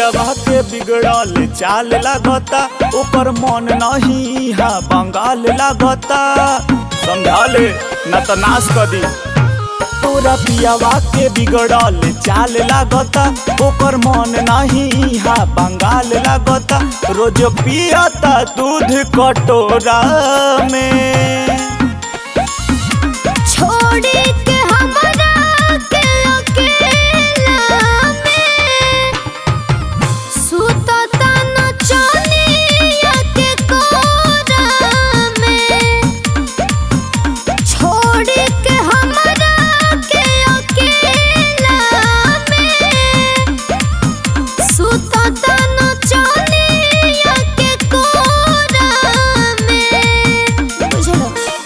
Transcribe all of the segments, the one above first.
पियावा के बिगड़ल चाल लागता ओकर मन नहीं हा बंगाल लागता समझा ले न तो नाश कर दी तोरा पियावा के बिगड़ल चाल लागता ओकर मन नहीं हा बंगाल लागता रोज पियता दूध कटोरा में छोड़ी के हमरा के अकेला में सुतता नचनिया के कोरा में छोड़ी के हमरा के अकेला में सुतता नचनिया के कोरा में बुझलो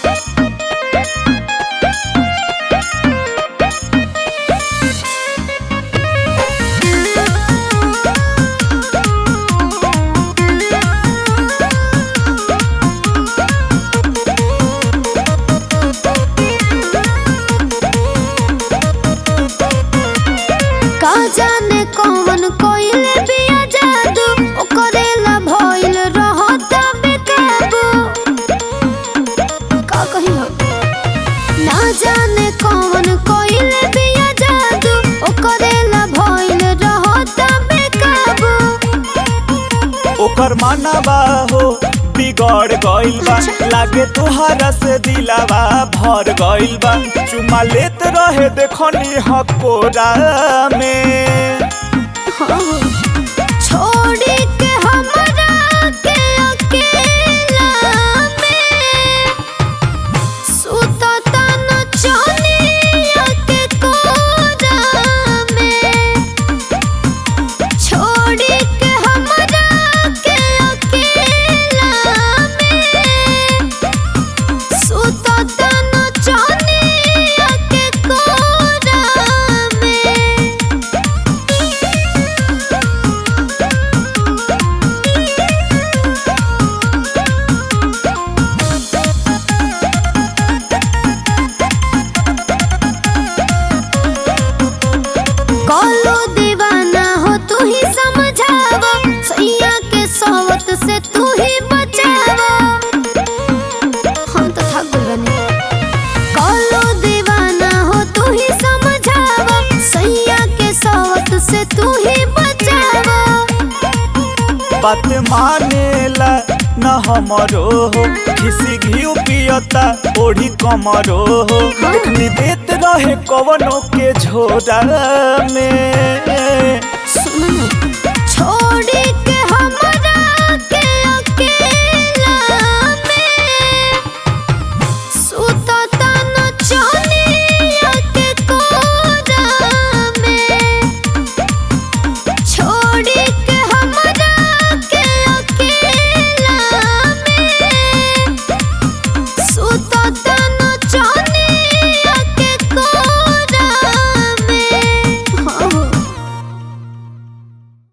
का जाने कौन कोइल बिया जादू ओकरेला भइल रहता बेकाबू का कही हो ना जाने कौन कोइल बिया जादू ओकरेला भइल रहता बेकाबू ओकर मानवा हो बिगड़ गइल बा लागे तोहरा से दिलावा भर गइल बा चुमा लेत रहे देखनी हकोरा में छोड़ी के हमरा के अकेला में सुतता नचनिया के कोरा में छोड़ी के हमरा के अकेला में सुतता नचनिया के कोरा में कलो दीवाना हो तू ही समझावा सैया के सोवत से तू ही बचावा हम तो थक गए बने कलो दीवाना हो तू ही समझावा सैया के सोवत से तू ही बचावा बात मानेला न हमरो हो किसी घी पियता ओढ़ी कमरो हो देखनी देत रहे कवनो के झोरा में सुनो ना